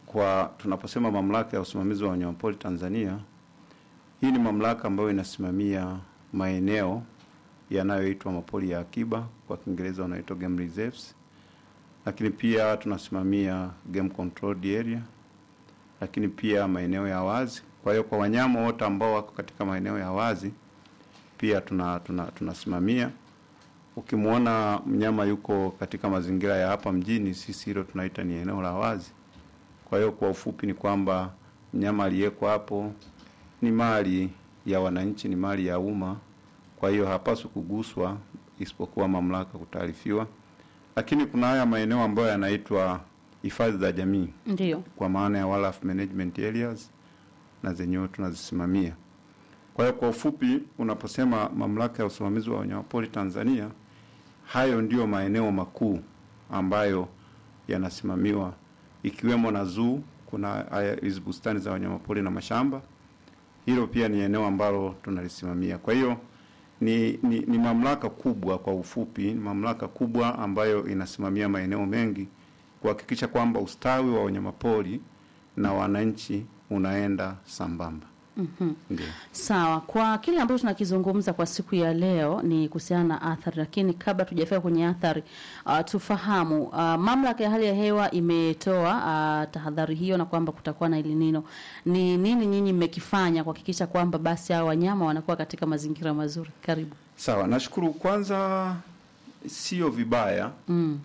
kwa tunaposema mamlaka ya usimamizi wa wanyamapori Tanzania, hii ni mamlaka ambayo inasimamia maeneo yanayoitwa mapori ya akiba, kwa Kiingereza wanaitwa game reserves, lakini pia tunasimamia game controlled area, lakini pia maeneo ya wazi. Kwa hiyo kwa wanyama wote ambao wako katika maeneo ya wazi pia tuna, tuna, tunasimamia. Ukimwona mnyama yuko katika mazingira ya hapa mjini, sisi hilo tunaita ni eneo la wazi. Kwa hiyo kwa ufupi ni kwamba mnyama aliyeko hapo ni mali ya wananchi, ni mali ya umma. Kwa hiyo hapaswi kuguswa isipokuwa mamlaka kutaarifiwa. Lakini kuna haya maeneo ambayo yanaitwa hifadhi za jamii Ndio. kwa maana ya wildlife management areas na zenyewe tunazisimamia. Kwa hiyo kwa ufupi, unaposema mamlaka ya usimamizi wa wanyamapori Tanzania, hayo ndiyo maeneo makuu ambayo yanasimamiwa, ikiwemo na zoo. Kuna haya hizi bustani za wanyamapori na mashamba, hilo pia ni eneo ambalo tunalisimamia. Kwa hiyo ni, ni, ni mamlaka kubwa, kwa ufupi, ni mamlaka kubwa ambayo inasimamia maeneo mengi kuhakikisha kwamba ustawi wa wanyamapori na wananchi unaenda sambamba. Mhm. Ndio. Sawa, kwa kile ambacho tunakizungumza kwa siku ya leo ni kuhusiana na athari, lakini kabla tujafika kwenye athari uh, tufahamu uh, mamlaka ya hali ya hewa imetoa uh, tahadhari hiyo na kwamba kutakuwa na El Nino. Ni nini nyinyi mmekifanya kuhakikisha kwamba basi hao wanyama wanakuwa katika mazingira mazuri? Karibu. Sawa, nashukuru. Kwanza sio vibaya Mm.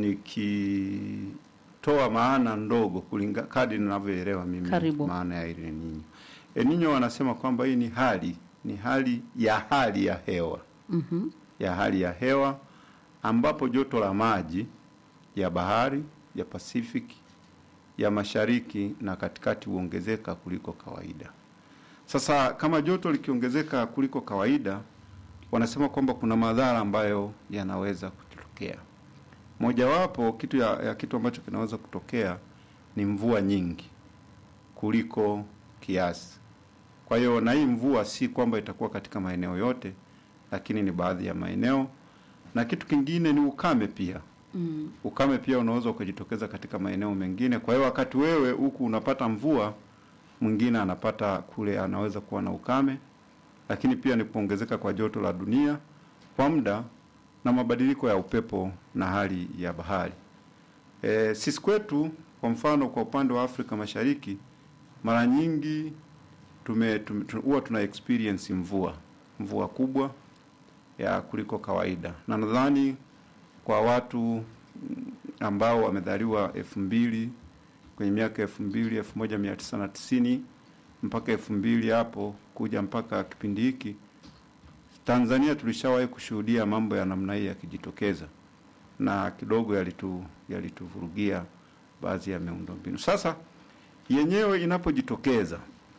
nikitoa maana ndogo kulinga kadri ninavyoelewa mimi Karibu. maana ya El Nino. El Nino wanasema kwamba hii ni hali ni hali ya hali ya hewa Mhm. ya hali ya hewa ambapo joto la maji ya bahari ya Pacific ya mashariki na katikati huongezeka kuliko kawaida. Sasa kama joto likiongezeka kuliko kawaida, wanasema kwamba kuna madhara ambayo yanaweza kutokea. Mojawapo kitu ya, ya kitu ambacho kinaweza kutokea ni mvua nyingi kuliko kiasi. Kwa hiyo na hii mvua si kwamba itakuwa katika maeneo yote, lakini ni baadhi ya maeneo. Na kitu kingine ni ukame pia. Mm. Ukame pia unaweza ukajitokeza katika maeneo mengine. Kwa hiyo wakati wewe huku unapata mvua, mwingine anapata kule, anaweza kuwa na ukame. Lakini pia ni kuongezeka kwa joto la dunia kwa muda na mabadiliko ya upepo na hali ya bahari. E, sisi kwetu kwa mfano, kwa upande wa Afrika Mashariki mara nyingi tume tume- tu- huwa tuna experience mvua mvua kubwa ya kuliko kawaida, na nadhani kwa watu mm, ambao wamezaliwa elfu mbili kwenye miaka elfu mbili elfu moja mia tisa na tisini mpaka elfu mbili hapo kuja mpaka kipindi hiki Tanzania tulishawahi kushuhudia mambo ya namna hii yakijitokeza na kidogo yalitu yalituvurugia baadhi ya miundombinu. Sasa yenyewe inapojitokeza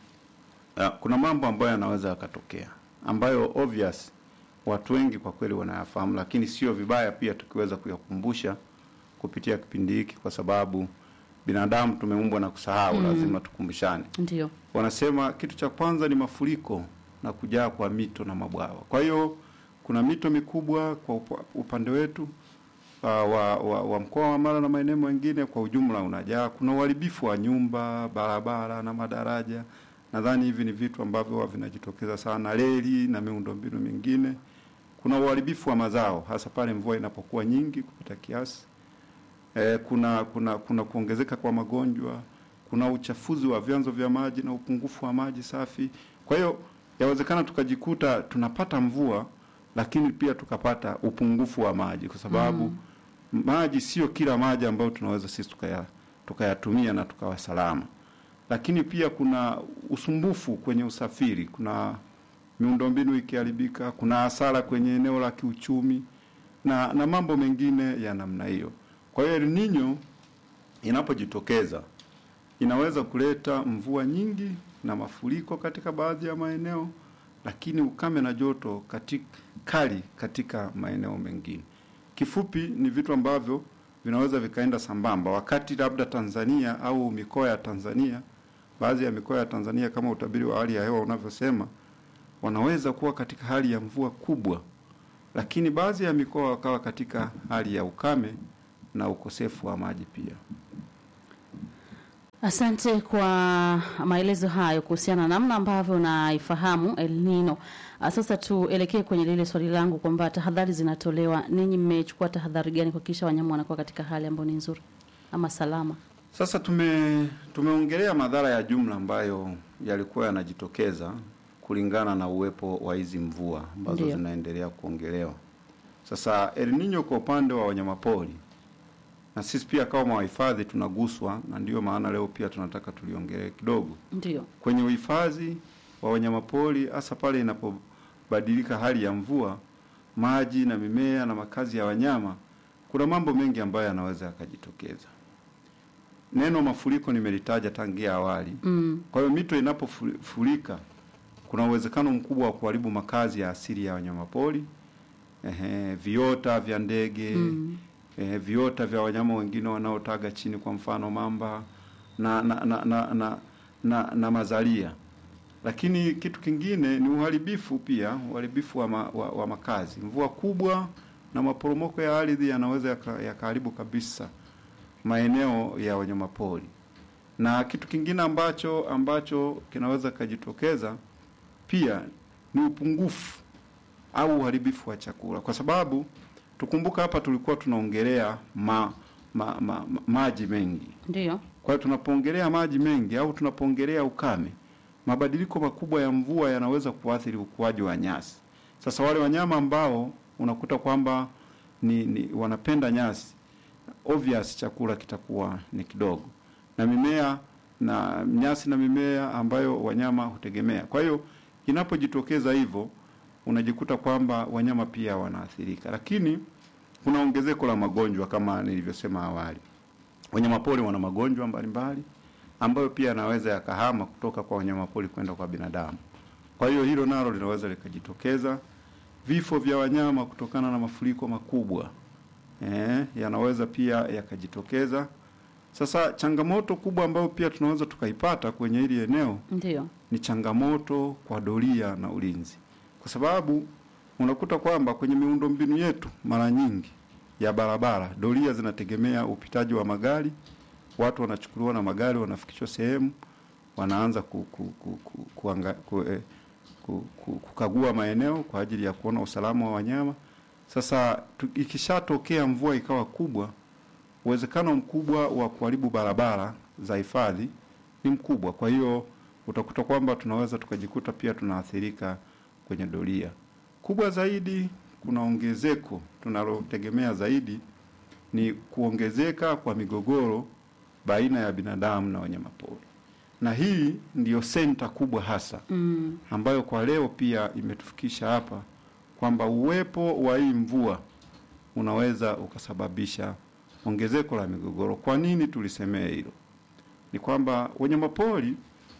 uh, kuna mambo ambayo yanaweza yakatokea ambayo obvious watu wengi kwa kweli wanayafahamu, lakini sio vibaya pia tukiweza kuyakumbusha kupitia kipindi hiki, kwa sababu binadamu tumeumbwa na kusahau, Mm. lazima tukumbushane. Ndio. Wanasema kitu cha kwanza ni mafuriko na kujaa kwa mito na mabwawa. Kwa hiyo kuna mito mikubwa kwa upa- upande wetu uh, wa, wa, wa mkoa wa Mara na maeneo mengine kwa ujumla unajaa. Kuna uharibifu wa nyumba, barabara na madaraja. Nadhani hivi ni vitu ambavyo huwa vinajitokeza sana, reli na miundombinu mingine. Kuna uharibifu wa mazao, hasa pale mvua inapokuwa nyingi kupita kiasi. Eh, kuna kuna kuna kuongezeka kwa magonjwa, kuna uchafuzi wa vyanzo vya maji na upungufu wa maji safi. Kwa hiyo yawezekana tukajikuta tunapata mvua lakini pia tukapata upungufu wa maji kwa sababu maji sio kila maji ambayo tunaweza sisi tukaya tukayatumia na tukawa salama. Lakini pia kuna usumbufu kwenye usafiri, kuna miundombinu ikiharibika, kuna hasara kwenye eneo la kiuchumi na na mambo mengine ya namna hiyo. Kwa hiyo El Nino inapojitokeza inaweza kuleta mvua nyingi na mafuriko katika baadhi ya maeneo, lakini ukame na joto katika, kali katika maeneo mengine. Kifupi ni vitu ambavyo vinaweza vikaenda sambamba, wakati labda Tanzania au mikoa ya Tanzania, baadhi ya mikoa ya Tanzania kama utabiri wa hali ya hewa unavyosema, wanaweza kuwa katika hali ya mvua kubwa, lakini baadhi ya mikoa wakawa katika hali ya ukame na ukosefu wa maji pia. Asante kwa maelezo hayo kuhusiana na namna ambavyo unaifahamu El Nino. Ah, Sasa tuelekee kwenye lile swali langu kwamba tahadhari zinatolewa, ninyi mmechukua tahadhari gani kuhakikisha wanyama wanakuwa katika hali ambayo ni nzuri ama salama? Sasa tume tumeongelea madhara ya jumla ambayo yalikuwa yanajitokeza kulingana na uwepo wa hizi mvua ambazo Ndiyo. zinaendelea kuongelewa. Sasa El Nino kwa upande wa wanyamapori na sisi pia kama wahifadhi tunaguswa, na ndiyo maana leo pia tunataka tuliongelee kidogo Ndio, kwenye uhifadhi wa wanyamapori, hasa pale inapobadilika hali ya mvua, maji na mimea na makazi ya wanyama, kuna mambo mengi ambayo yanaweza yakajitokeza. Neno mafuriko nimelitaja tangia awali. mm, Kwa hiyo mito inapofurika, kuna uwezekano mkubwa wa kuharibu makazi ya asili ya wanyamapori, ehe, viota vya ndege mm, eh, viota vya wanyama wengine wanaotaga chini, kwa mfano mamba na na na, na, na, na, na mazalia. Lakini kitu kingine ni uharibifu pia, uharibifu wa, ma, wa, wa makazi. Mvua kubwa na maporomoko ya ardhi yanaweza yaka- yakaharibu kabisa maeneo ya wanyamapori. Na kitu kingine ambacho ambacho kinaweza kujitokeza pia ni upungufu au uharibifu wa chakula, kwa sababu tukumbuka hapa tulikuwa tunaongelea ma, ma, ma, ma, maji mengi. ndio, Kwa hiyo tunapoongelea maji mengi au tunapoongelea ukame, mabadiliko makubwa ya mvua yanaweza kuathiri ukuaji wa nyasi. Sasa wale wanyama ambao unakuta kwamba ni, ni wanapenda nyasi, obvious chakula kitakuwa ni kidogo, na mimea na nyasi na mimea ambayo wanyama hutegemea. Kwa hiyo inapojitokeza hivyo, unajikuta kwamba wanyama pia wanaathirika, lakini kuna ongezeko la magonjwa kama nilivyosema awali. Wanyamapori wana magonjwa mbalimbali ambayo pia yanaweza yakahama kutoka kwa wanyamapori kwenda kwa binadamu. Kwa hiyo hilo nalo linaweza likajitokeza. Vifo vya wanyama kutokana na mafuriko makubwa eh, yanaweza pia yakajitokeza. Sasa changamoto kubwa ambayo pia tunaweza tukaipata kwenye hili eneo ndio, ni changamoto kwa doria na ulinzi, kwa sababu unakuta kwamba kwenye miundombinu yetu mara nyingi ya barabara doria zinategemea upitaji wa magari. Watu wanachukuliwa na magari, wanafikishwa sehemu, wanaanza ku, ku, ku, ku, kuanga, ku, eh, ku, ku, kukagua maeneo kwa ajili ya kuona usalama wa wanyama. Sasa tu, ikishatokea mvua ikawa kubwa, uwezekano mkubwa wa kuharibu barabara za hifadhi ni mkubwa. Kwa hiyo utakuta kwamba tunaweza tukajikuta pia tunaathirika kwenye doria. Kubwa zaidi, kuna ongezeko tunalotegemea zaidi ni kuongezeka kwa migogoro baina ya binadamu na wanyamapori, na hii ndiyo senta kubwa hasa mm, ambayo kwa leo pia imetufikisha hapa kwamba uwepo wa hii mvua unaweza ukasababisha ongezeko la migogoro. Kwa nini tulisemea hilo? Ni kwamba wanyamapori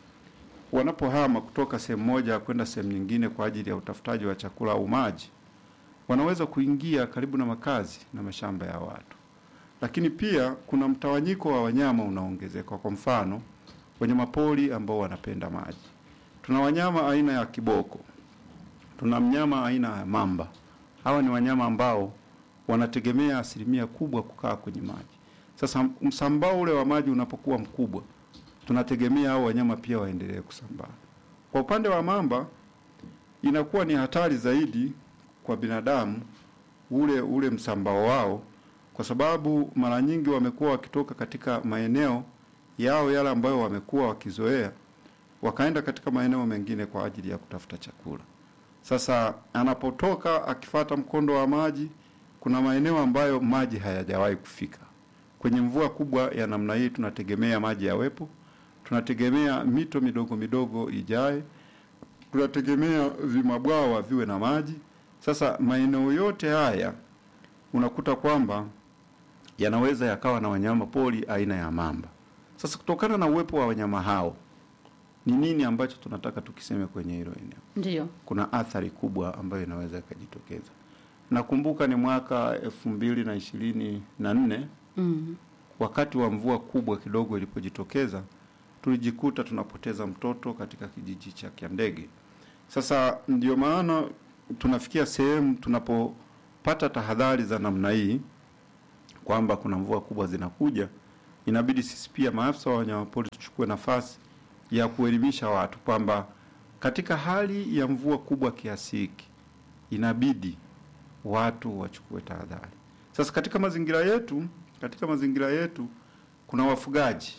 wanapohama kutoka sehemu moja kwenda sehemu nyingine kwa ajili ya utafutaji wa chakula au maji, wanaweza kuingia karibu na makazi na mashamba ya watu, lakini pia kuna mtawanyiko wa wanyama unaongezeka. Kwa mfano, wanyamapori ambao wanapenda maji, tuna wanyama aina ya kiboko, tuna mnyama aina ya mamba. Hawa ni wanyama ambao wanategemea asilimia kubwa kukaa kwenye maji. Sasa msambao ule wa maji unapokuwa mkubwa, tunategemea hao wanyama pia waendelee kusambaa. Kwa upande wa mamba, inakuwa ni hatari zaidi kwa binadamu ule ule msambao wao, kwa sababu mara nyingi wamekuwa wakitoka katika maeneo yao yale ambayo wamekuwa wakizoea, wakaenda katika maeneo mengine kwa ajili ya kutafuta chakula. Sasa anapotoka akifata mkondo wa maji, kuna maeneo ambayo maji hayajawahi kufika. Kwenye mvua kubwa ya namna hii, tunategemea maji yawepo, tunategemea mito midogo midogo ijae, tunategemea vimabwawa viwe na maji. Sasa maeneo yote haya unakuta kwamba yanaweza yakawa na wanyama pori aina ya mamba. Sasa kutokana na uwepo wa wanyama hao, ni nini ambacho tunataka tukiseme kwenye hilo eneo? ndio, Kuna athari kubwa ambayo inaweza ikajitokeza. Nakumbuka ni mwaka elfu mbili na ishirini na nne mm, wakati wa mvua kubwa kidogo ilipojitokeza, tulijikuta tunapoteza mtoto katika kijiji cha Kiandege. Sasa ndio maana tunafikia sehemu tunapopata tahadhari za namna hii kwamba kuna mvua kubwa zinakuja, inabidi sisi pia maafisa wa wanyamapori tuchukue nafasi ya kuelimisha watu kwamba katika hali ya mvua kubwa kiasi hiki inabidi watu wachukue tahadhari. Sasa katika mazingira yetu, katika mazingira yetu kuna wafugaji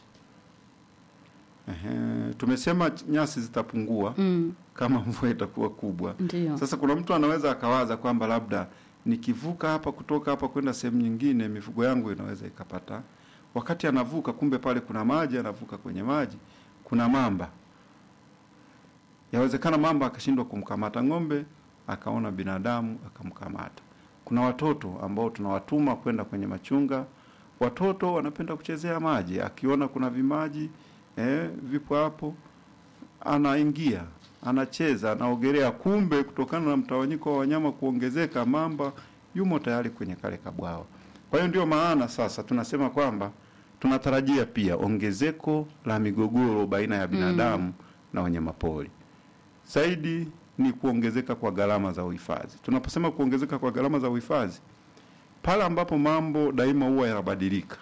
Ehe, tumesema nyasi zitapungua Mm, kama mvua itakuwa kubwa. ndio. Sasa kuna mtu anaweza akawaza kwamba labda nikivuka hapa kutoka hapa kwenda sehemu nyingine mifugo yangu inaweza ikapata. Wakati anavuka, kumbe pale kuna maji, anavuka kwenye maji, kuna mamba. Yawezekana mamba akashindwa kumkamata ng'ombe, akaona binadamu akamkamata. Kuna watoto ambao tunawatuma kwenda kwenye machunga. Watoto wanapenda kuchezea maji, akiona kuna vimaji eh, vipo hapo, anaingia anacheza anaogelea, kumbe kutokana na mtawanyiko wa wanyama kuongezeka, mamba yumo tayari kwenye kale kabwawa. Kwa hiyo ndio maana sasa tunasema kwamba tunatarajia pia ongezeko la migogoro baina ya binadamu na wanyamapori. Zaidi ni kuongezeka kwa gharama za uhifadhi. Tunaposema kuongezeka kwa gharama za uhifadhi, pale ambapo mambo daima huwa yanabadilika,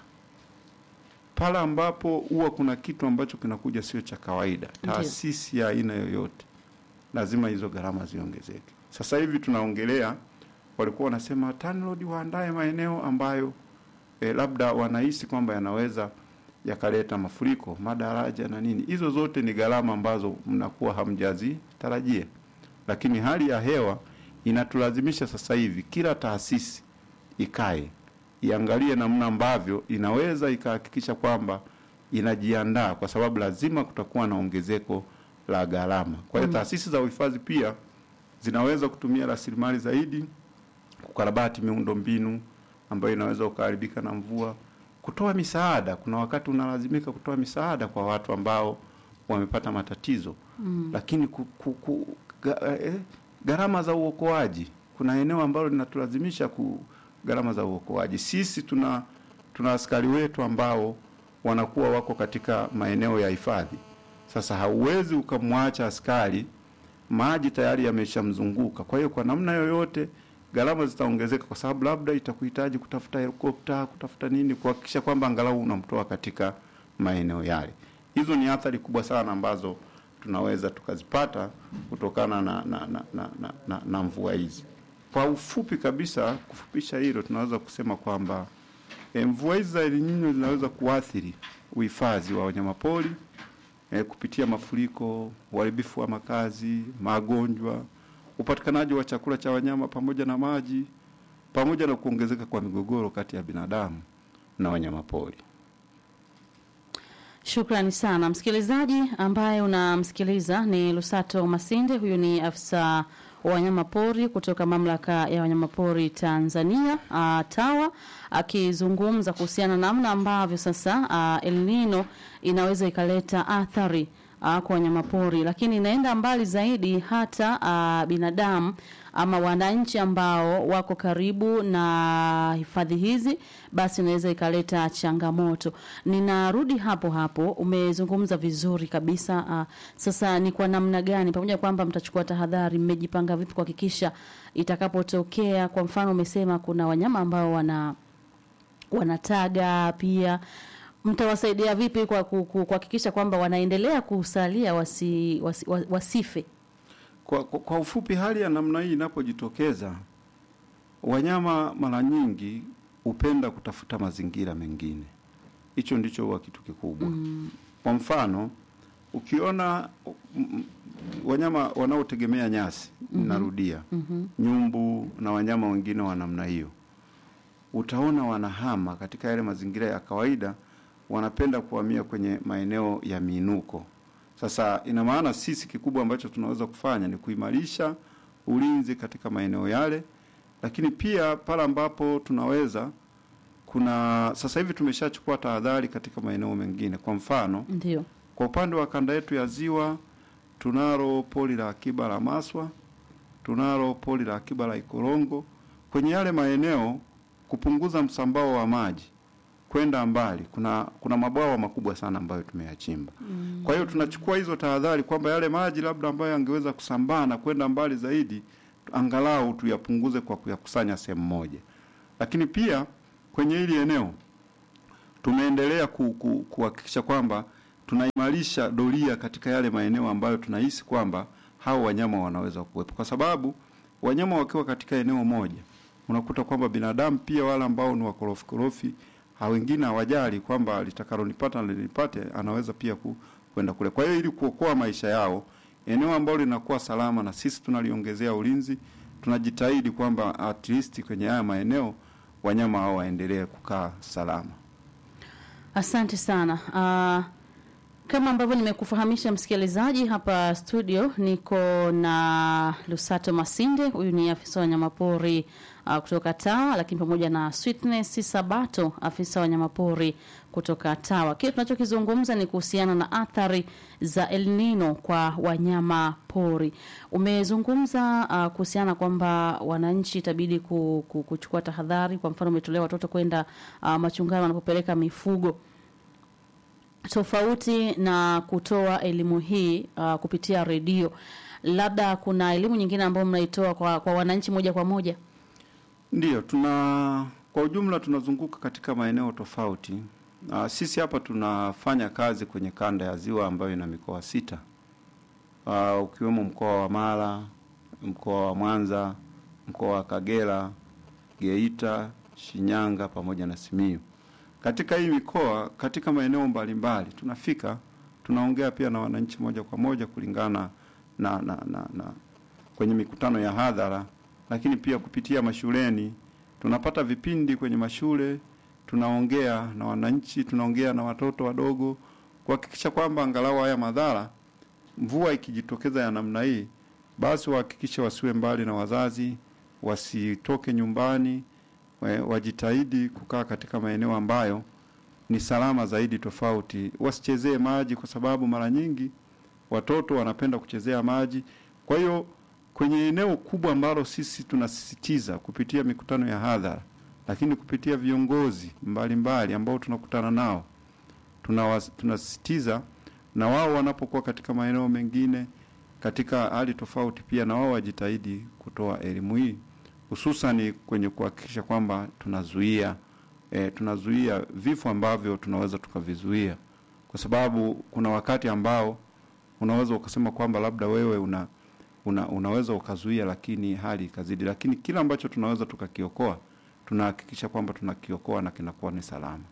pale ambapo huwa kuna kitu ambacho kinakuja sio cha kawaida, Ndiyo. taasisi ya aina yoyote, lazima hizo gharama ziongezeke. Sasa hivi tunaongelea, walikuwa wanasema TANROADS waandae maeneo ambayo eh, labda wanahisi kwamba yanaweza yakaleta mafuriko, madaraja na nini. Hizo zote ni gharama ambazo mnakuwa hamjazitarajia, lakini hali ya hewa inatulazimisha sasa hivi kila taasisi ikae iangalie namna ambavyo inaweza ikahakikisha kwamba inajiandaa, kwa sababu lazima kutakuwa na ongezeko la gharama. Kwa hiyo taasisi za uhifadhi pia zinaweza kutumia rasilimali zaidi kukarabati miundo mbinu ambayo inaweza ukaharibika na mvua, kutoa misaada. Kuna wakati unalazimika kutoa misaada kwa watu ambao wamepata matatizo mm. Lakini ku, ku, ku, ga, eh, gharama za uokoaji, kuna eneo ambalo linatulazimisha ku gharama za uokoaji. Sisi tuna tuna askari wetu ambao wanakuwa wako katika maeneo ya hifadhi. Sasa hauwezi ukamwacha askari, maji tayari yameshamzunguka. Kwa hiyo kwa namna yoyote gharama zitaongezeka, kwa sababu labda itakuhitaji kutafuta helikopta, kutafuta nini, kuhakikisha kwamba angalau unamtoa katika maeneo yale. Hizo ni athari kubwa sana ambazo tunaweza tukazipata kutokana na, na, na, na, na, na, na mvua hizi. Kwa ufupi kabisa, kufupisha hilo, tunaweza kusema kwamba e, mvua hizi za El Nino zinaweza kuathiri uhifadhi wa wanyamapori e, kupitia mafuriko, uharibifu wa makazi, magonjwa, upatikanaji wa chakula cha wanyama pamoja na maji, pamoja na kuongezeka kwa migogoro kati ya binadamu na wanyamapori. Shukrani sana msikilizaji ambaye unamsikiliza ni Lusato Masinde. Huyu ni afisa wa wanyama pori kutoka mamlaka ya wanyamapori Tanzania uh, TAWA akizungumza kuhusiana na namna ambavyo sasa uh, El Nino inaweza ikaleta athari uh, kwa wanyamapori, lakini inaenda mbali zaidi hata uh, binadamu ama wananchi ambao wako karibu na hifadhi hizi, basi inaweza ikaleta changamoto. Ninarudi hapo hapo, umezungumza vizuri kabisa. Uh, sasa ni kwa namna gani, pamoja na kwamba mtachukua tahadhari, mmejipanga vipi kuhakikisha itakapotokea, kwa mfano umesema kuna wanyama ambao wana wanataga pia mtawasaidia vipi kwa ku- ku- kuhakikisha kwamba wanaendelea kusalia wasi, wasi, wa- wasife? Kwa, kwa, kwa ufupi, hali ya namna hii inapojitokeza, wanyama mara nyingi hupenda kutafuta mazingira mengine. Hicho ndicho huwa kitu kikubwa. Mm, Kwa mfano, ukiona mm, mm, wanyama wanaotegemea nyasi, narudia, mhm, nyumbu na wanyama wengine wa namna hiyo, utaona wanahama katika yale mazingira ya kawaida, wanapenda kuhamia kwenye maeneo ya miinuko. Sasa ina maana sisi kikubwa ambacho tunaweza kufanya ni kuimarisha ulinzi katika maeneo yale, lakini pia pale ambapo tunaweza kuna sasa hivi tumeshachukua tahadhari katika maeneo mengine. Kwa mfano, ndio kwa upande wa kanda yetu ya ziwa tunalo pori la akiba la Maswa, tunalo pori la akiba la Ikorongo. Kwenye yale maeneo kupunguza msambao wa maji kwenda mbali, kuna kuna mabwawa makubwa sana ambayo tumeyachimba. mm, Kwa hiyo tunachukua hizo tahadhari kwamba yale maji labda ambayo yangeweza kusambaa na kwenda mbali zaidi, angalau tuyapunguze kwa kuyakusanya sehemu moja. Lakini pia kwenye hili eneo tumeendelea ku, ku, kuhakikisha kwamba tunaimarisha doria katika yale maeneo ambayo tunahisi kwamba hao wanyama wanaweza kuwepo, kwa sababu wanyama wakiwa katika eneo moja unakuta kwamba binadamu pia wale ambao ni wakorofi korofi ha wengine hawajali kwamba litakalonipata nilipate, anaweza pia ku, kwenda kule. Kwa hiyo ili kuokoa maisha yao, eneo ambalo linakuwa salama na sisi tunaliongezea ulinzi, tunajitahidi kwamba at least kwenye haya maeneo wanyama hao waendelee kukaa salama. Asante sana. Uh, kama ambavyo nimekufahamisha msikilizaji, hapa studio niko na Lusato Masinde, huyu ni afisa wa wanyamapori uh, kutoka TAWA, lakini pamoja na Sweetness Sabato, afisa wa wanyamapori kutoka TAWA. Kile tunachokizungumza ni kuhusiana na athari za El Nino kwa wanyama pori. Umezungumza uh, kuhusiana kwamba wananchi itabidi ku, ku, kuchukua tahadhari. Kwa mfano, umetolea watoto kwenda uh, machungani wanapopeleka mifugo tofauti na kutoa elimu hii uh, kupitia redio, labda kuna elimu nyingine ambayo mnaitoa kwa, kwa wananchi moja kwa moja? Ndiyo, tuna kwa ujumla tunazunguka katika maeneo tofauti. Uh, sisi hapa tunafanya kazi kwenye kanda ya Ziwa ambayo ina mikoa sita, uh, ukiwemo mkoa wa Mara, mkoa wa Mwanza, mkoa wa Kagera, Geita, Shinyanga pamoja na Simiyu. Katika hii mikoa, katika maeneo mbalimbali tunafika, tunaongea pia na wananchi moja kwa moja kulingana na, na, na, na kwenye mikutano ya hadhara, lakini pia kupitia mashuleni tunapata vipindi kwenye mashule, tunaongea na wananchi, tunaongea na watoto wadogo kuhakikisha kwamba angalau haya madhara, mvua ikijitokeza ya namna hii, basi wahakikishe wasiwe mbali na wazazi, wasitoke nyumbani, wajitahidi kukaa katika maeneo ambayo ni salama zaidi, tofauti wasichezee maji, kwa sababu mara nyingi watoto wanapenda kuchezea maji. Kwa hiyo kwenye eneo kubwa ambalo sisi tunasisitiza kupitia mikutano ya hadhara, lakini kupitia viongozi mbalimbali ambao tunakutana nao, tunasisitiza na wao wanapokuwa katika maeneo mengine katika hali tofauti, pia na wao wajitahidi kutoa elimu hii hususani kwenye kuhakikisha kwamba tunazuia e, tunazuia vifo ambavyo tunaweza tukavizuia, kwa sababu kuna wakati ambao unaweza ukasema kwamba labda wewe una, una unaweza ukazuia, lakini hali ikazidi. Lakini kila ambacho tunaweza tukakiokoa, tunahakikisha kwamba tunakiokoa na kinakuwa ni salama.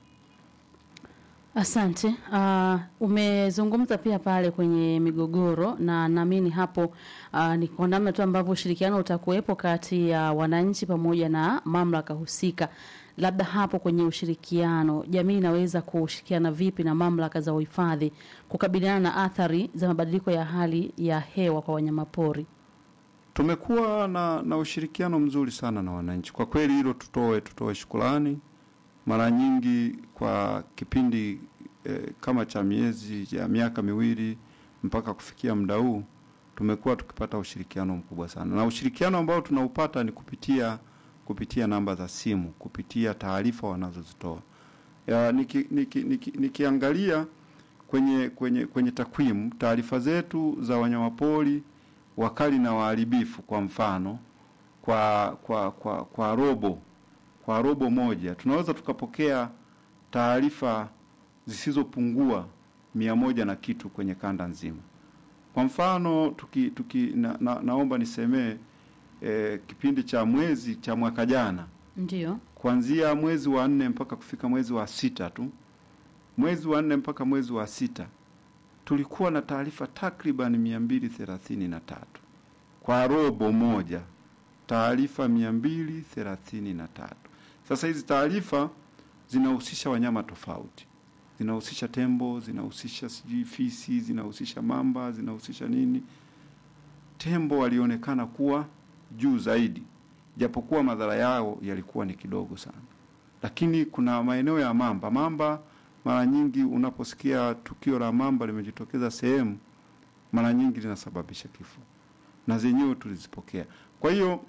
Asante. Uh, umezungumza pia pale kwenye migogoro na naamini hapo uh, ni kwa namna tu ambavyo ushirikiano utakuwepo kati ya wananchi pamoja na mamlaka husika. Labda hapo kwenye ushirikiano, jamii inaweza kushirikiana vipi na mamlaka za uhifadhi kukabiliana na athari za mabadiliko ya hali ya hewa kwa wanyamapori? Tumekuwa na, na ushirikiano mzuri sana na wananchi kwa kweli, hilo tutoe tutoe shukrani mara nyingi kwa kipindi eh, kama cha miezi ya miaka miwili mpaka kufikia muda huu tumekuwa tukipata ushirikiano mkubwa sana, na ushirikiano ambao tunaupata ni kupitia kupitia namba za simu, kupitia taarifa wanazozitoa. Niki, niki, niki, nikiangalia kwenye kwenye kwenye takwimu, taarifa zetu za wanyamapori wakali na waharibifu, kwa mfano kwa kwa kwa, kwa robo kwa robo moja tunaweza tukapokea taarifa zisizopungua mia moja na kitu kwenye kanda nzima. Kwa mfano tuki, tuki na, na, naomba nisemee eh, kipindi cha mwezi cha mwaka jana, ndio kuanzia mwezi wa nne mpaka kufika mwezi wa sita tu, mwezi wa nne mpaka mwezi wa sita tulikuwa na taarifa takriban mia mbili thelathini na tatu kwa robo moja, taarifa mia mbili thelathini na tatu. Sasa hizi taarifa zinahusisha wanyama tofauti, zinahusisha tembo, zinahusisha sijui fisi, zinahusisha mamba, zinahusisha nini. Tembo walionekana kuwa juu zaidi, japokuwa madhara yao yalikuwa ni kidogo sana, lakini kuna maeneo ya mamba. Mamba mara nyingi unaposikia tukio la mamba limejitokeza sehemu, mara nyingi linasababisha kifo, na zenyewe tulizipokea. Kwa hiyo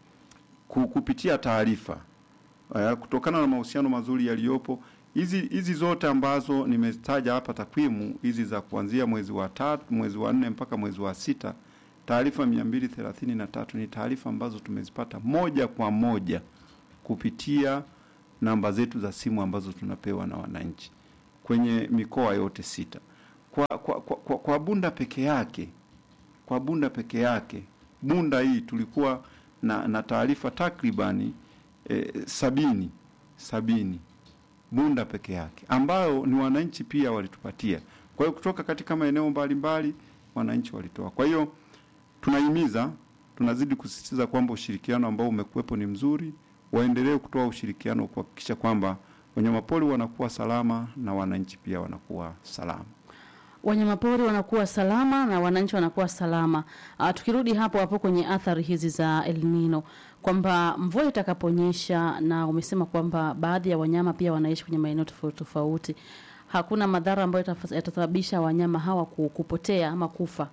kupitia taarifa Uh, kutokana na mahusiano mazuri yaliyopo, hizi hizi zote ambazo nimezitaja hapa, takwimu hizi za kuanzia mwezi wa tatu, mwezi wa nne mpaka mwezi wa sita, taarifa mia mbili thelathini na tatu ni taarifa ambazo tumezipata moja kwa moja kupitia namba zetu za simu ambazo tunapewa na wananchi kwenye mikoa yote sita. Kwa, kwa, kwa, kwa, kwa Bunda peke yake kwa Bunda peke yake, Bunda hii tulikuwa na, na taarifa takribani eh, sabini sabini Bunda peke yake, ambayo ni wananchi pia walitupatia. Kwa hiyo kutoka katika maeneo mbalimbali wananchi walitoa. Kwa hiyo tunahimiza, tunazidi kusisitiza kwamba ushirikiano ambao umekuwepo ni mzuri, waendelee kutoa ushirikiano kuhakikisha kwamba wanyamapori wanakuwa salama na wananchi pia wanakuwa salama. Wanyamapori wanakuwa salama na wananchi wanakuwa salama. Uh, tukirudi hapo hapo kwenye athari hizi za El Nino kwamba mvua itakaponyesha, na umesema kwamba baadhi ya wanyama pia wanaishi kwenye maeneo tofauti tofauti, hakuna madhara ambayo yataf- yatasababisha wanyama hawa ku- kupotea ama kufa.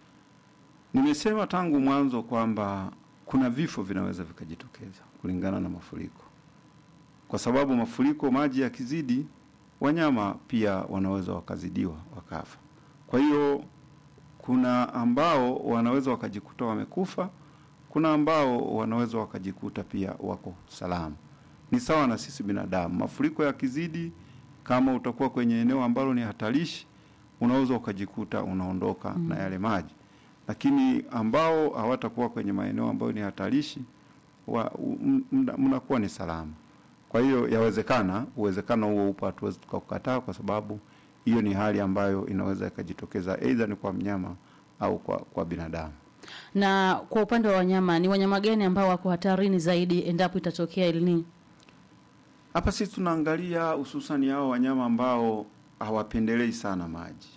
Nimesema tangu mwanzo kwamba kuna vifo vinaweza vikajitokeza kulingana na mafuriko, kwa sababu mafuriko, maji yakizidi, wanyama pia wanaweza wakazidiwa wakafa. Kwa hiyo kuna ambao wanaweza wakajikuta wamekufa, kuna ambao wanaweza wakajikuta pia wako salama. Ni sawa na sisi binadamu, mafuriko yakizidi, kama utakuwa kwenye eneo ambalo ni hatarishi, unaweza ukajikuta unaondoka na yale maji lakini ambao hawatakuwa kwenye maeneo ambayo ni hatarishi wa- m- mna- mnakuwa ni salama. Kwa hiyo yawezekana, uwezekano huo upo, hatuwezi tukaukataa, kwa sababu hiyo ni hali ambayo inaweza ikajitokeza aidha ni kwa mnyama au kwa, kwa binadamu. Na kwa upande wa wanyama, ni wanyama gani ambao wako hatarini zaidi endapo itatokea El Nino? Hapa sisi tunaangalia hususan hao wanyama ambao hawapendelei sana maji.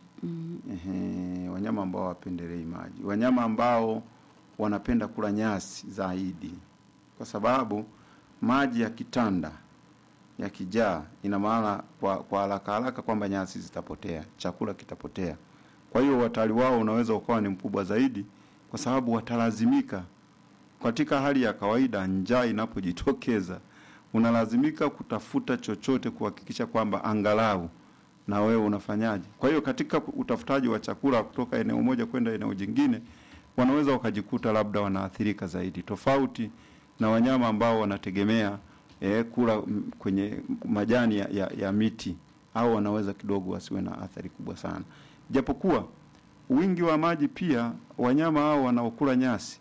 Ehe, wanyama ambao hawapendelei maji, wanyama ambao wanapenda kula nyasi zaidi, kwa sababu maji yakitanda yakijaa, ina maana kwa kwa haraka haraka kwamba nyasi zitapotea, chakula kitapotea. Kwa hiyo watali wao unaweza ukawa ni mkubwa zaidi, kwa sababu watalazimika katika hali ya kawaida, njaa inapojitokeza, unalazimika kutafuta chochote kuhakikisha kwamba angalau na wewe unafanyaje. Kwa hiyo katika utafutaji wa chakula kutoka eneo moja kwenda eneo jingine, wanaweza wakajikuta labda wanaathirika zaidi, tofauti na wanyama ambao wanategemea eh, kula mm, kwenye majani ya, ya, ya miti, au wanaweza kidogo wasiwe na athari kubwa sana, japokuwa wingi wa maji pia wanyama hao wanaokula nyasi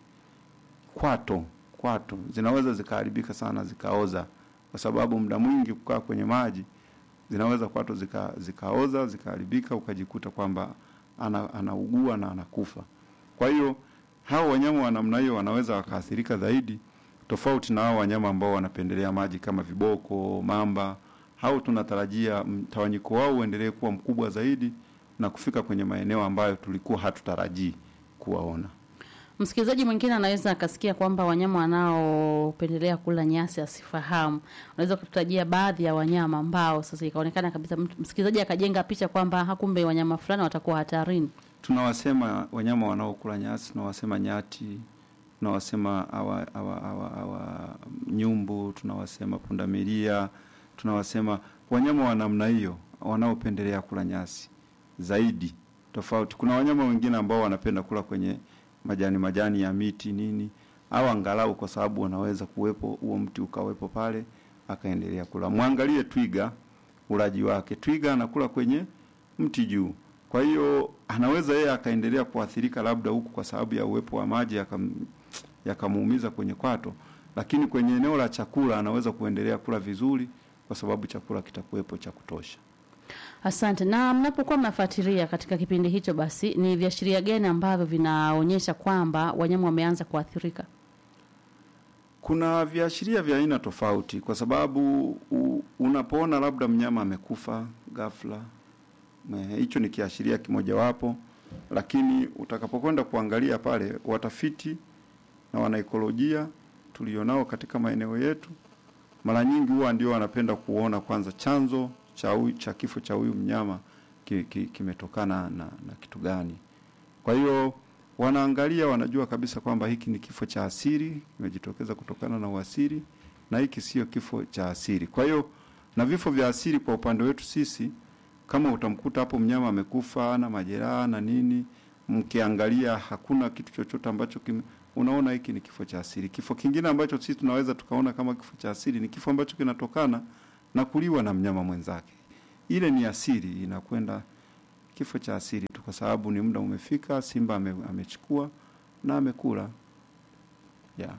kwato kwato zinaweza zikaharibika sana zikaoza, kwa sababu muda mwingi kukaa kwenye maji zinaweza kwato zika, zikaoza zikaharibika, ukajikuta kwamba ana, anaugua na anakufa. Kwa hiyo hao wanyama wa namna hiyo wanaweza wakaathirika zaidi, tofauti na hao wanyama ambao wanapendelea maji kama viboko, mamba. Hao tunatarajia mtawanyiko wao uendelee kuwa mkubwa zaidi na kufika kwenye maeneo ambayo tulikuwa hatutarajii kuwaona. Msikilizaji mwingine anaweza akasikia kwamba wanyama wanaopendelea kula nyasi asifahamu. Unaweza kututajia baadhi ya wanyama ambao sasa ikaonekana kabisa, mtu- msikilizaji akajenga picha kwamba hakumbe wanyama fulani watakuwa hatarini. tunawasema wanyama wanaokula nyasi, tunawasema nyati, tunawasema hawa hawa hawa hawa nyumbu, tunawasema pundamilia, tunawasema wanyama wa namna hiyo wanaopendelea kula nyasi zaidi. Tofauti, kuna wanyama wengine ambao wanapenda kula kwenye majani majani ya miti nini, au angalau kwa sababu wanaweza kuwepo huo mti ukawepo pale akaendelea kula. Mwangalie twiga, ulaji wake. Twiga anakula kwenye mti juu. Kwa hiyo anaweza yeye akaendelea kuathirika labda huku kwa sababu ya uwepo wa maji yakam- yakamuumiza kwenye kwato, lakini kwenye eneo la chakula anaweza kuendelea kula vizuri kwa sababu chakula kitakuwepo cha kutosha. Asante. Na mnapokuwa mnafuatilia katika kipindi hicho, basi ni viashiria gani ambavyo vinaonyesha kwamba wanyama wameanza kuathirika? Kuna viashiria vya aina tofauti, kwa sababu u, unapoona labda mnyama amekufa ghafla, me- hicho ni kiashiria kimojawapo, lakini utakapokwenda kuangalia pale, watafiti na wanaikolojia tulionao katika maeneo yetu, mara nyingi huwa ndio wanapenda kuona kwanza chanzo cha huyu, cha kifo cha huyu mnyama ki, ki, kimetokana na, na kitu gani. Kwa hiyo wanaangalia, wanajua kabisa kwamba hiki ni kifo cha asili, kimejitokeza kutokana na uasili, na hiki sio kifo cha asili. Kwa hiyo na vifo vya asili kwa upande wetu sisi, kama utamkuta hapo mnyama amekufa na majeraha na nini, mkiangalia hakuna kitu chochote ambacho kime, unaona hiki ni kifo cha asili. Kifo kingine ambacho sisi tunaweza tukaona kama kifo cha asili ni kifo ambacho kinatokana na kuliwa na mnyama mwenzake. Ile ni asili, inakwenda kifo cha asili tu, kwa sababu ni muda umefika, simba ame, amechukua na amekula yeah.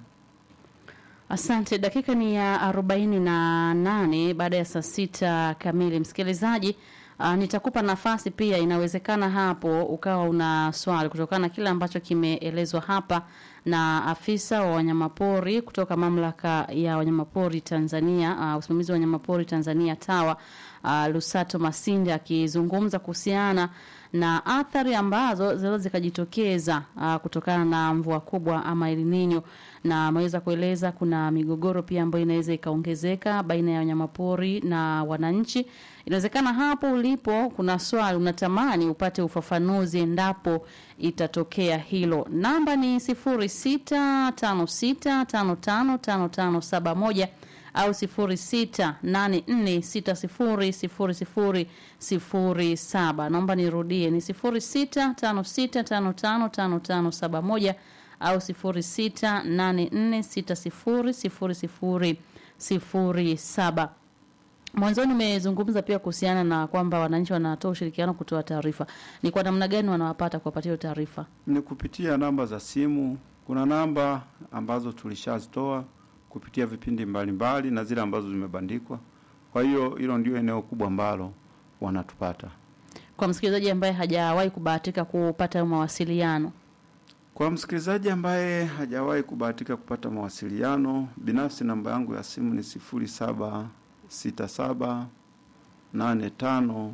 Asante. Dakika ni ya arobaini na nane baada ya saa sita kamili. Msikilizaji, uh, nitakupa nafasi pia, inawezekana hapo ukawa una swali kutokana na kile ambacho kimeelezwa hapa na afisa wa wanyamapori kutoka mamlaka ya wanyamapori Tanzania, uh, usimamizi wa wanyamapori Tanzania TAWA, uh, Lusato Masinde akizungumza kuhusiana na athari ambazo zinaweza zikajitokeza uh, kutokana na mvua kubwa ama El Nino, na ameweza kueleza kuna migogoro pia ambayo inaweza ikaongezeka baina ya wanyamapori na wananchi. Inawezekana hapo ulipo kuna swali unatamani upate ufafanuzi endapo itatokea hilo. Namba ni sifuri sita tano sita tano tano tano tano saba moja au sifuri sita nane nne sita sifuri sifuri sifuri sifuri saba. Naomba nirudie ni sifuri sita tano sita tano tano tano tano saba moja au sifuri sita nane nne sita sifuri sifuri sifuri sifuri saba. Mwanzoni umezungumza pia kuhusiana na kwamba wananchi wanatoa ushirikiano kutoa taarifa. Ni kwa namna gani wanawapata kuwapatia hiyo taarifa? Ni kupitia namba za simu. Kuna namba ambazo tulishazitoa kupitia vipindi mbalimbali mbali, na zile ambazo zimebandikwa. Kwa hiyo hilo ndio eneo kubwa ambalo wanatupata. Kwa msikilizaji ambaye hajawahi kubahatika kupata hayo mawasiliano, Kwa msikilizaji ambaye hajawahi kubahatika kupata mawasiliano, binafsi namba yangu ya simu ni sifuri saba sita saba nane tano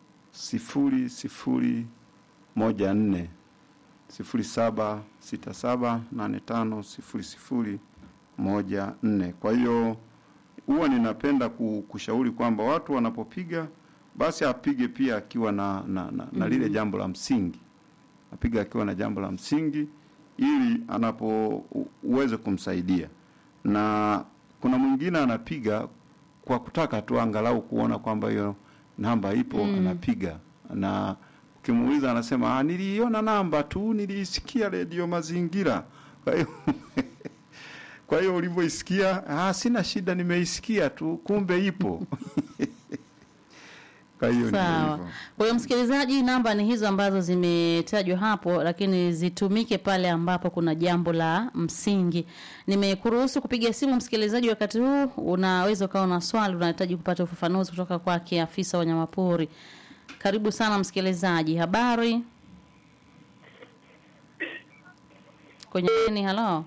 sifuri sifuri moja nne sifuri saba sita saba nane tano sifuri sifuri moja nne. Kwa hiyo huwa ninapenda ku- kushauri kwamba watu wanapopiga basi apige pia akiwa na, na, na, na lile jambo la msingi apiga akiwa na jambo la msingi ili anapo u- uweze kumsaidia. Na kuna mwingine anapiga kwa kutaka tu angalau kuona kwamba hiyo namba ipo, anapiga na ukimuuliza anasema ah, niliiona namba tu, niliisikia redio Mazingira. Kwa hiyo kwa hiyo ulivyoisikia, ah, sina shida, nimeisikia tu, kumbe ipo. Kwa hiyo ndio sawa. hivyo. Kwa hiyo msikilizaji, namba ni hizo ambazo zimetajwa hapo, lakini zitumike pale ambapo kuna jambo la msingi. Nimekuruhusu kupiga simu msikilizaji, wakati huu unaweza ukawa na swali, unahitaji kupata ufafanuzi kutoka kwake afisa wa wanyamapori. Karibu sana msikilizaji, habari kwenye laini. Halo,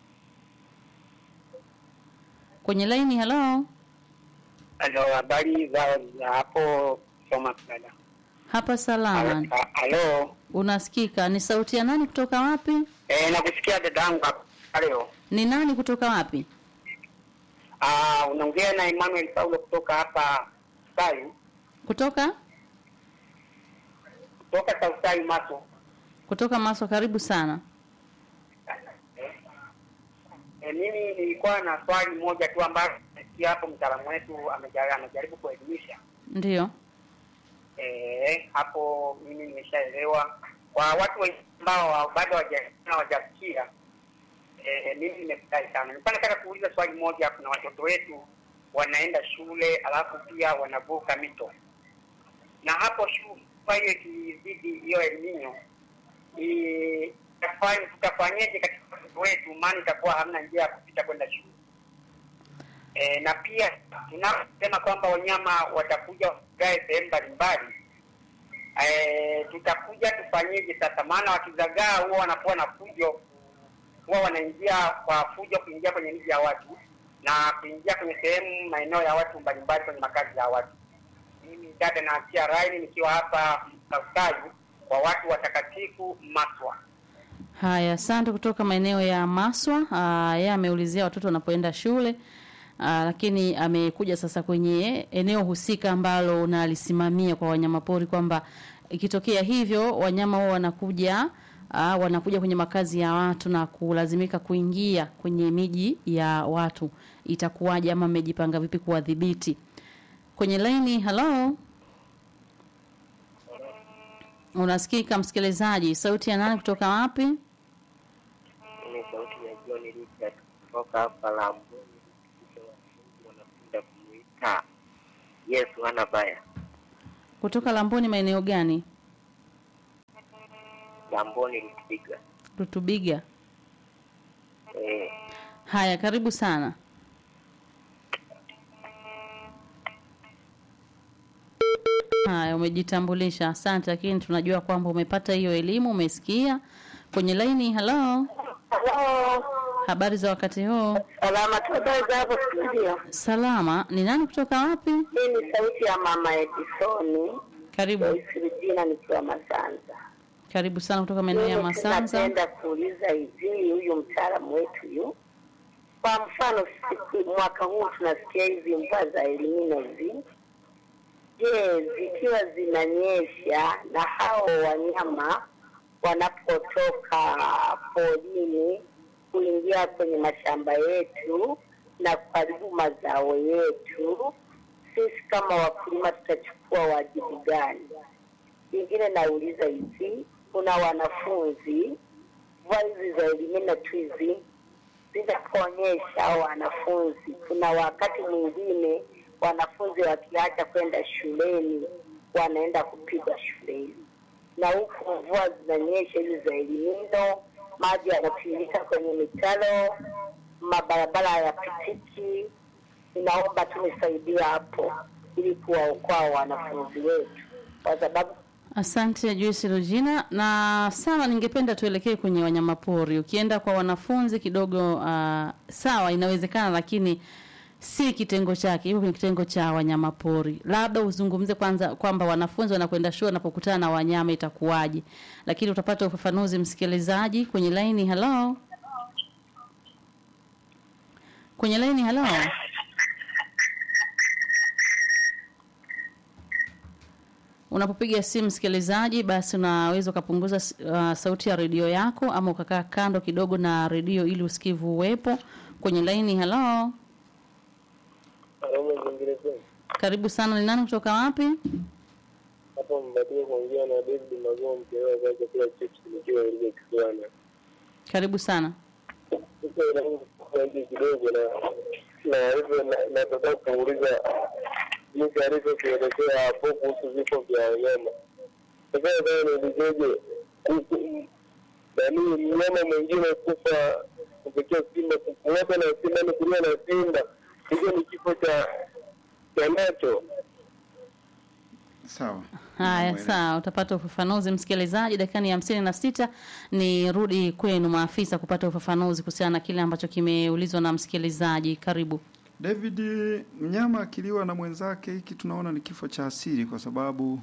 kwenye laini. Halo, Halo, habari za za hapo Soma dada. hapa salama, Ha- Halo, unasikika? Ni sauti ya nani kutoka wapi? eh, nakusikia dadangu hapo. Halo. Ni nani kutoka wapi? Ah, unaongea na Emmanuel Paulo kutoka hapa Sai, Kutoka kutoka Sausai Maso. kutoka Maswa. Karibu sana. Eh, mimi nilikuwa na swali moja tu ambalo nasikia hapo mtaalamu wetu ameja- amejaribu kuelimisha. Ndio. Eh, hapo mimi nimeshaelewa. Kwa watu wengine ambao wa- bado hawaja- hawajasikia eh, mimi nimefurahi sana. Nilikuwa nataka kuuliza swali moja. Kuna watoto wetu wanaenda shule alafu pia wanavuka mito, na hapo shule kwa hiyo ikizidi hiyo eliminyo tutafanyeje katika watoto wetu, maana itakuwa hamna njia ya kupita kwenda shule. E, na pia tunaposema kwamba wanyama watakuja wagae sehemu mbalimbali, e, tutakuja tufanyeje sasa? Maana wakizagaa huwa wanakuwa na fujo, huwa wanaingia kwa fujo kuingia kwenye miji ya watu na kuingia kwenye sehemu maeneo ya watu mbalimbali kwenye makazi ya watu. Mimi dada naachia raini nikiwa hapa Kaukaju kwa watu watakatifu Maswa. Haya, asante kutoka maeneo ya Maswa. Ah, Yeye ameulizia watoto wanapoenda shule. Aa, lakini amekuja sasa kwenye eneo husika ambalo unalisimamia kwa wanyamapori kwamba ikitokea hivyo wanyama wao wanakuja aa, wanakuja kwenye makazi ya watu na kulazimika kuingia kwenye miji ya watu, itakuwaje ama mmejipanga vipi kuwadhibiti? Kwenye laini, halo, unasikika msikilizaji? Sauti ya nani kutoka wapi? Ni sauti sauti ya John Richard kutoka hapa Lamboni, kisha wafungu wanapenda kumuita Yesu hana baya. Kutoka Lamboni, maeneo gani? Lamboni Rutiga. Rutubiga. Eh, Haya, karibu sana. Haya, umejitambulisha, asante, lakini tunajua kwamba umepata hiyo elimu, umesikia. Kwenye laini, halo, Halo, habari za wakati huu? salama tu, habari za hapo studio? Salama. Ni nani kutoka wapi? Hii ni sauti ya mama Edisoni Karibu, Joyce Regina nikiwa Masanza. karibu sana kutoka maeneo ya Mimi Masanza. Napenda kuuliza hivi, huyu mtaalamu wetu yu, kwa mfano siku mwaka huu tunasikia hizi mvua za elimino hizi, je, zikiwa zinanyesha na hao wanyama wanapotoka porini kuingia kwenye mashamba yetu na kuharibu mazao yetu, sisi kama wakulima tutachukua wajibu gani? Ingine nauliza hivi, kuna wanafunzi mvua hizi za elimina tu hizi zinapoonyesha hao wanafunzi, kuna wakati mwingine wanafunzi wakiacha kwenda shuleni wanaenda kupigwa shuleni, na huku mvua zinanyesha hizi za elimino, maji yanatiririka kwenye mitaro, mabarabara hayapitiki. Ninaomba tu nisaidia hapo ili kuwaokoa wanafunzi wetu, kwa sababu Asante Joyce Regina, na sawa, ningependa tuelekee kwenye wanyamapori. Ukienda kwa wanafunzi kidogo, uh, sawa, inawezekana, lakini si kitengo chake, hivyo kwenye kitengo cha wanyamapori. Labda uzungumze kwanza kwamba wanafunzi wanakwenda shule wanapokutana na wanyama itakuwaje, lakini utapata ufafanuzi msikilizaji. Kwenye laini, halo, kwenye laini, halo. Unapopiga simu msikilizaji, basi unaweza ukapunguza uh, sauti ya redio yako ama ukakaa kando kidogo na redio ili usikivu uwepo. Kwenye laini, halo, Aroma zingine tu. karibu sana. Ni nani kutoka wapi? Hapo mbatie kuongea na David Magoa mkewe kwa chakula chips nikiwa ile kisiwana. Karibu sana. Sasa inaanza kuanza kidogo na na hivyo na- nataka kuuliza jinsi alivyokuelekea hapo kuhusu vifo vya wanyama. Sasa nataka niulizeje kuhusu nani mnyama mwingine kufa kupitia simba, kung'ata na simba ni kuliwa na simba, hicho ni kifo cha cha nacho. Sawa. Haya, Namuelewa. sawa, utapata ufafanuzi msikilizaji. Dakika ni hamsini na sita. Ni rudi kwenu maafisa kupata ufafanuzi kuhusiana na kile ambacho kimeulizwa na msikilizaji. Karibu. David, mnyama akiliwa na mwenzake, hiki tunaona ni kifo cha asili kwa sababu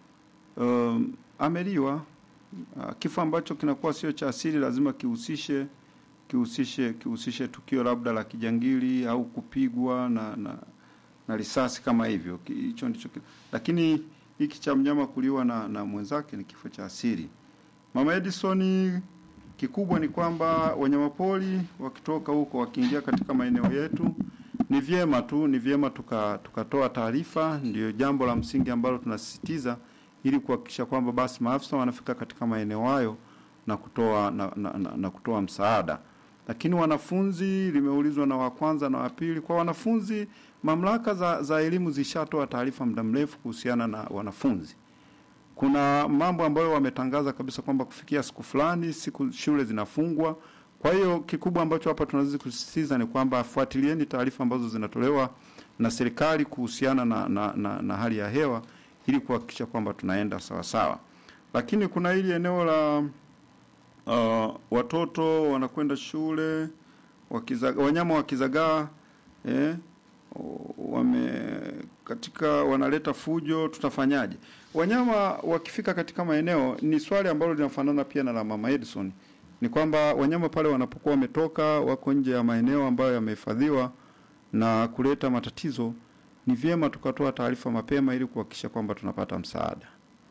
um, ameliwa. Uh, kifo ambacho kinakuwa sio cha asili lazima kihusishe kihusishe kihusishe tukio labda la kijangili au kupigwa na na, na risasi kama hivyo. Ki- Hicho ndicho ki- lakini hiki cha mnyama kuliwa na, na mwenzake ni kifo cha asili. Mama Edison, kikubwa ni kwamba wanyamapori wakitoka huko wakiingia katika maeneo yetu ni vyema tu ni vyema tuka tukatoa taarifa, ndio jambo la msingi ambalo tunasisitiza ili kuhakikisha kwamba basi maafisa wanafika katika maeneo hayo na kutoa na, na, na, na kutoa msaada. Lakini wanafunzi, limeulizwa na wa kwanza na wa pili. Kwa wanafunzi, mamlaka za, za elimu zishatoa taarifa muda mrefu kuhusiana na wanafunzi. Kuna mambo ambayo wametangaza kabisa kwamba kufikia siku fulani siku shule zinafungwa. Kwa hiyo kikubwa ambacho hapa tunazidi kusisitiza ni kwamba fuatilieni taarifa ambazo zinatolewa na serikali kuhusiana na, na, na, na hali ya hewa ili kuhakikisha kwamba tunaenda sawa sawa. Lakini kuna hili eneo la uh, watoto wanakwenda shule wakizaga, wanyama wakizagaa eh, wame katika wanaleta fujo, tutafanyaje? Wanyama wakifika katika maeneo, ni swali ambalo linafanana pia na la mama Edison, ni kwamba wanyama pale wanapokuwa wametoka wako nje ya maeneo ambayo yamehifadhiwa na kuleta matatizo, ni vyema tukatoa taarifa mapema ili kuhakikisha kwamba tunapata msaada.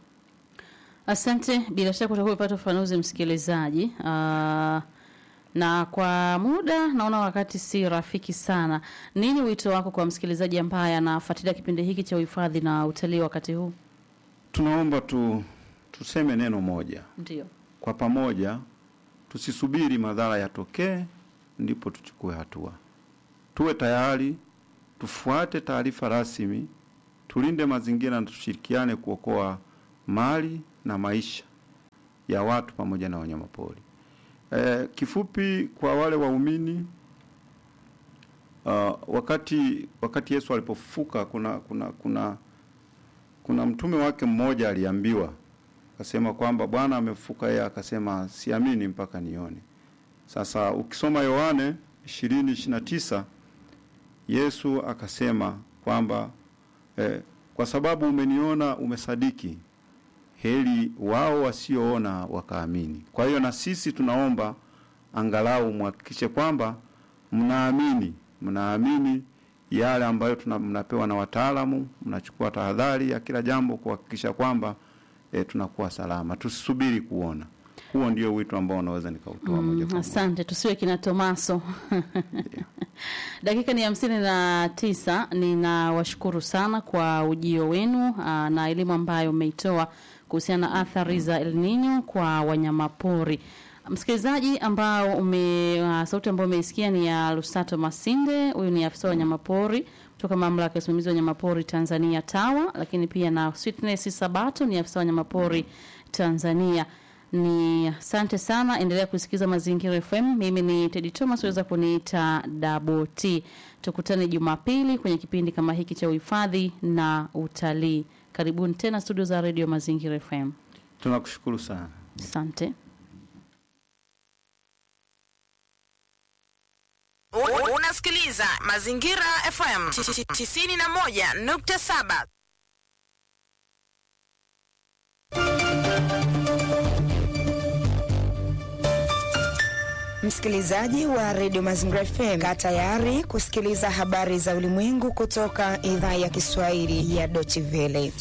Asante, bila shaka utakuwa umepata ufafanuzi msikilizaji. Uh, na kwa muda naona wakati si rafiki sana. Nini wito wako kwa msikilizaji ambaye anafuatilia kipindi hiki cha uhifadhi na utalii wakati huu? Tunaomba tu tuseme neno moja Ndio. kwa pamoja tusisubiri madhara yatokee ndipo tuchukue hatua. Tuwe tayari, tufuate taarifa rasmi, tulinde mazingira na tushirikiane kuokoa mali na maisha ya watu pamoja na wanyamapori. E, kifupi kwa wale waumini uh, wakati wakati Yesu alipofufuka kuna kuna kuna kuna mtume wake mmoja aliambiwa akasema kwamba Bwana amefufuka, yeye akasema siamini mpaka nione. Sasa ukisoma Yohane 20:29 Yesu akasema kwamba eh, kwa sababu umeniona umesadiki, heri wao wasioona wakaamini. Kwa hiyo na sisi tunaomba angalau muhakikishe kwamba mnaamini, mnaamini yale ambayo tuna, mnapewa na wataalamu, mnachukua tahadhari ya kila jambo kuhakikisha kwamba e, tunakuwa salama. Tusisubiri kuona. Huo ndio wito ambao unaweza nikautoa moja Mm, kwa moja. asante, tusiwe kina Tomaso. Dakika ni hamsini na tisa. Ninawashukuru sana kwa ujio wenu aa, na elimu ambayo umeitoa kuhusiana na athari za El Nino kwa wanyamapori. Msikilizaji ambao ume uh, sauti ambayo umeisikia ni ya Lusato Masinde, huyu ni afisa wa wanyamapori kutoka mamlaka ya usimamizi wa wanyamapori Tanzania TAWA, lakini pia na Sweetness Sabato ni afisa wa wanyamapori Tanzania. Ni asante sana, endelea kusikiza Mazingira FM. Mimi ni Teddy Thomas, weza kuniita Double T. Tukutane Jumapili kwenye kipindi kama hiki cha uhifadhi na utalii. Karibuni tena studio za Radio Mazingira FM. Tunakushukuru sana. Asante. U- Unasikiliza Mazingira FM 91.7. Msikilizaji wa redio Mazingira FM, kaa tayari kusikiliza habari za ulimwengu kutoka idhaa ya Kiswahili ya Deutsche Welle.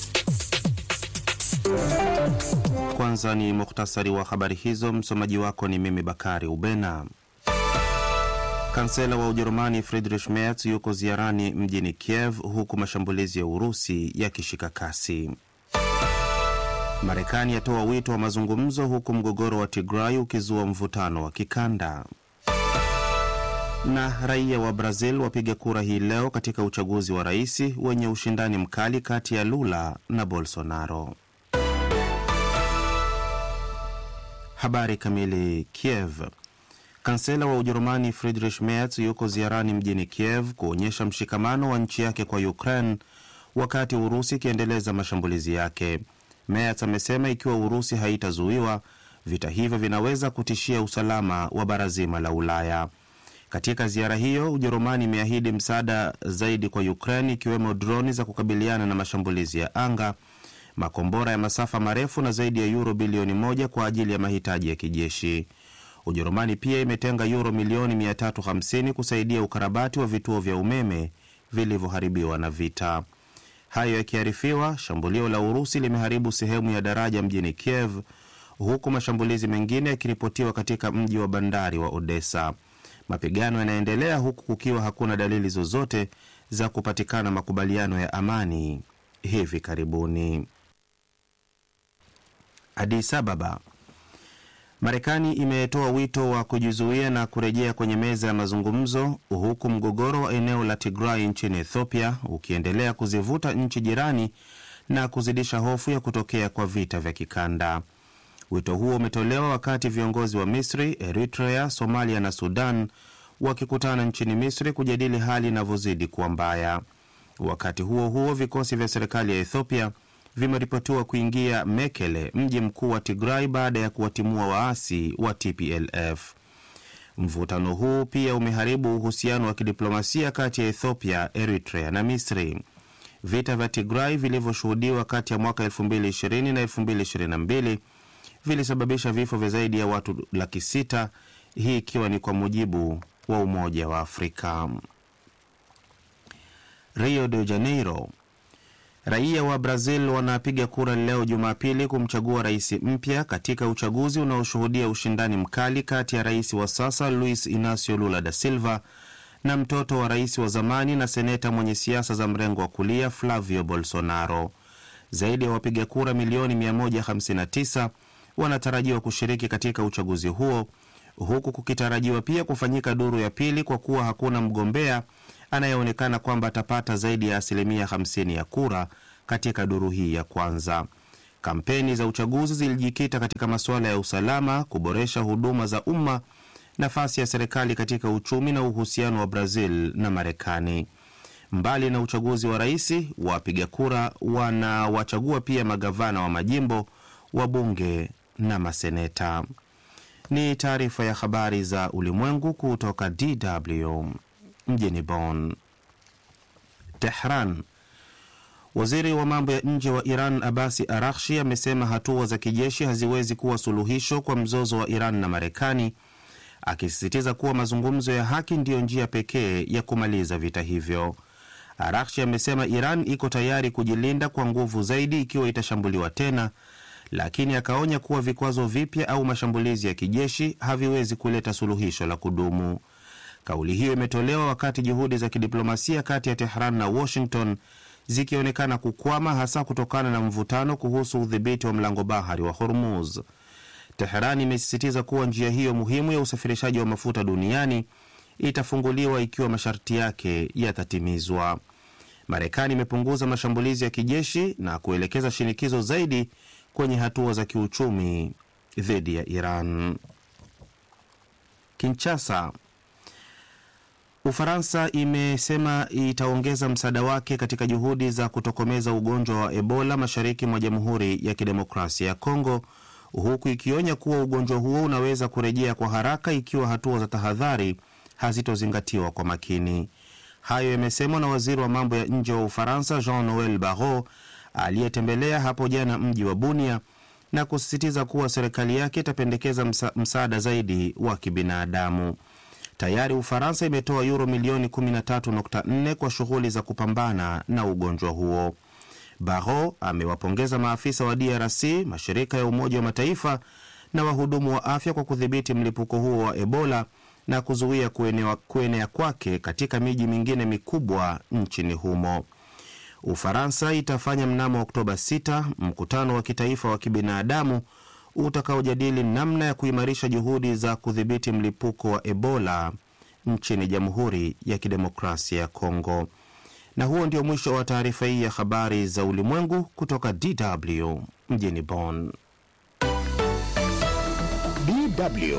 Kwanza ni muhtasari wa habari hizo. Msomaji wako ni mimi Bakari Ubena. Kansela wa Ujerumani Friedrich Merz yuko ziarani mjini Kiev huku mashambulizi ya Urusi yakishika kasi. Marekani yatoa wito wa mazungumzo huku mgogoro wa Tigray ukizua mvutano wa kikanda. Na raia wa Brazil wapiga kura hii leo katika uchaguzi wa rais wenye ushindani mkali kati ya Lula na Bolsonaro. Habari kamili. Kiev. Kansela wa Ujerumani Friedrich Merz yuko ziarani mjini Kiev kuonyesha mshikamano wa nchi yake kwa Ukraine wakati Urusi ikiendeleza mashambulizi yake. Merz amesema ikiwa Urusi haitazuiwa, vita hivyo vinaweza kutishia usalama wa bara zima la Ulaya. Katika ziara hiyo, Ujerumani imeahidi msaada zaidi kwa Ukraine, ikiwemo droni za kukabiliana na mashambulizi ya anga, makombora ya masafa marefu na zaidi ya yuro bilioni moja kwa ajili ya mahitaji ya kijeshi. Ujerumani pia imetenga yuro milioni 350 kusaidia ukarabati wa vituo vya umeme vilivyoharibiwa na vita. Hayo yakiarifiwa, shambulio la Urusi limeharibu sehemu ya daraja mjini Kiev, huku mashambulizi mengine yakiripotiwa katika mji wa bandari wa Odessa. Mapigano yanaendelea huku kukiwa hakuna dalili zozote za kupatikana makubaliano ya amani hivi karibuni. Addis Ababa. Marekani imetoa wito wa kujizuia na kurejea kwenye meza ya mazungumzo huku mgogoro wa eneo la Tigray nchini Ethiopia ukiendelea kuzivuta nchi jirani na kuzidisha hofu ya kutokea kwa vita vya kikanda. Wito huo umetolewa wakati viongozi wa Misri, Eritrea, Somalia na Sudan wakikutana nchini Misri kujadili hali inavyozidi kuwa mbaya. Wakati huo huo, vikosi vya serikali ya Ethiopia vimeripotiwa kuingia Mekele, mji mkuu wa Tigray, baada ya kuwatimua waasi wa TPLF. Mvutano huu pia umeharibu uhusiano wa kidiplomasia kati ya Ethiopia, Eritrea na Misri. Vita vya Tigray vilivyoshuhudiwa kati ya mwaka 2020 na 2022 vilisababisha vifo vya zaidi ya watu laki sita, hii ikiwa ni kwa mujibu wa Umoja wa Afrika. Rio de Janeiro. Raia wa Brazil wanapiga kura leo Jumapili kumchagua rais mpya katika uchaguzi unaoshuhudia ushindani mkali kati ya rais wa sasa Luis Inacio Lula da Silva na mtoto wa rais wa zamani na seneta mwenye siasa za mrengo wa kulia Flavio Bolsonaro. Zaidi ya wapiga kura milioni 159 wanatarajiwa kushiriki katika uchaguzi huo huku kukitarajiwa pia kufanyika duru ya pili kwa kuwa hakuna mgombea anayeonekana kwamba atapata zaidi ya asilimia 50 ya kura katika duru hii ya kwanza. Kampeni za uchaguzi zilijikita katika masuala ya usalama, kuboresha huduma za umma, nafasi ya serikali katika uchumi na uhusiano wa Brazil na Marekani. Mbali na uchaguzi wa rais, wapiga kura wanawachagua pia magavana wa majimbo, wabunge na maseneta. Ni taarifa ya habari za ulimwengu kutoka DW mjini Bonn. Tehran. Waziri wa mambo ya nje wa Iran Abasi Arakshi amesema hatua za kijeshi haziwezi kuwa suluhisho kwa mzozo wa Iran na Marekani, akisisitiza kuwa mazungumzo ya haki ndiyo njia pekee ya kumaliza vita hivyo. Arakshi amesema Iran iko tayari kujilinda kwa nguvu zaidi ikiwa itashambuliwa tena, lakini akaonya kuwa vikwazo vipya au mashambulizi ya kijeshi haviwezi kuleta suluhisho la kudumu. Kauli hiyo imetolewa wakati juhudi za kidiplomasia kati ya Tehran na Washington zikionekana kukwama, hasa kutokana na mvutano kuhusu udhibiti wa mlango bahari wa Hormuz. Teheran imesisitiza kuwa njia hiyo muhimu ya usafirishaji wa mafuta duniani itafunguliwa ikiwa masharti yake yatatimizwa. Marekani imepunguza mashambulizi ya kijeshi na kuelekeza shinikizo zaidi kwenye hatua za kiuchumi dhidi ya Iran. Kinshasa, Ufaransa imesema itaongeza msaada wake katika juhudi za kutokomeza ugonjwa wa Ebola mashariki mwa Jamhuri ya Kidemokrasia ya Kongo, huku ikionya kuwa ugonjwa huo unaweza kurejea kwa haraka ikiwa hatua za tahadhari hazitozingatiwa kwa makini. Hayo yamesemwa na waziri wa mambo ya nje wa Ufaransa Jean Noel Barrot aliyetembelea hapo jana mji wa Bunia na kusisitiza kuwa serikali yake itapendekeza msa, msaada zaidi wa kibinadamu. Tayari Ufaransa imetoa yuro milioni 13.4 kwa shughuli za kupambana na ugonjwa huo. Barrot amewapongeza maafisa wa DRC, mashirika ya Umoja wa Mataifa na wahudumu wa afya kwa kudhibiti mlipuko huo wa Ebola na kuzuia kuenea, kuenea kwake katika miji mingine mikubwa nchini humo. Ufaransa itafanya mnamo Oktoba 6 mkutano wa kitaifa wa kibinadamu utakaojadili namna ya kuimarisha juhudi za kudhibiti mlipuko wa Ebola nchini Jamhuri ya Kidemokrasia ya Kongo. Na huo ndio mwisho wa taarifa hii ya habari za ulimwengu kutoka DW mjini Bonn. DW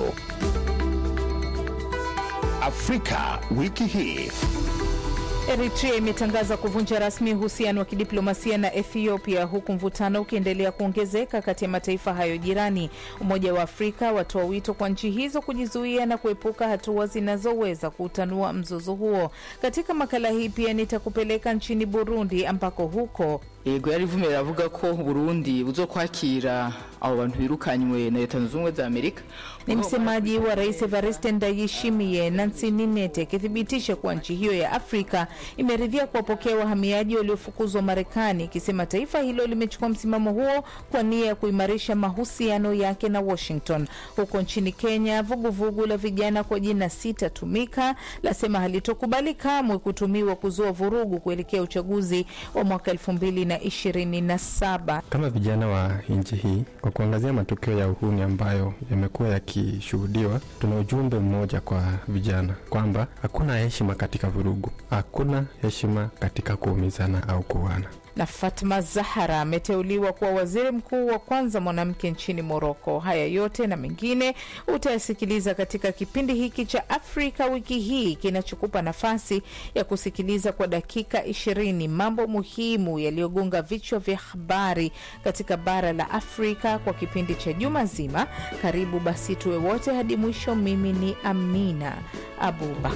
Afrika wiki hii. Eritrea imetangaza kuvunja rasmi uhusiano wa kidiplomasia na Ethiopia huku mvutano ukiendelea kuongezeka kati ya mataifa hayo jirani. Umoja wa Afrika watoa wito kwa nchi hizo kujizuia na kuepuka hatua zinazoweza kuutanua mzozo huo. Katika makala hii pia nitakupeleka nchini Burundi ambako huko yego yarivumera iravuga ko Burundi buzokwakira abo bantu birukanywe na leta zunze ubumwe za Amerika. Ni msemaji wa rais Evariste Ndayishimiye Nancy Ninete akithibitisha kuwa nchi hiyo ya Afrika imeridhia kuwapokea wahamiaji waliofukuzwa Marekani, ikisema taifa hilo limechukua msimamo huo kwa nia ya kuimarisha mahusiano yake na Washington. Huko nchini Kenya, vuguvugu vugu la vijana kwa jina Sitatumika lasema halitokubali kamwe kutumiwa kuzua vurugu kuelekea uchaguzi wa mwaka elfu mbili na ishirini na saba. Kama vijana wa nchi hii, kwa kuangazia matukio ya uhuni ambayo yamekuwa yakishuhudiwa, tuna ujumbe mmoja kwa vijana kwamba hakuna heshima katika vurugu, hakuna heshima katika kuumizana au kuuana na Fatma Zahara ameteuliwa kuwa waziri mkuu wa kwanza mwanamke nchini Moroko. Haya yote na mengine utayasikiliza katika kipindi hiki cha Afrika wiki hii kinachokupa nafasi ya kusikiliza kwa dakika ishirini mambo muhimu yaliyogonga vichwa vya habari katika bara la Afrika kwa kipindi cha juma zima. Karibu basi tuwe wote hadi mwisho. Mimi ni Amina Abubakar.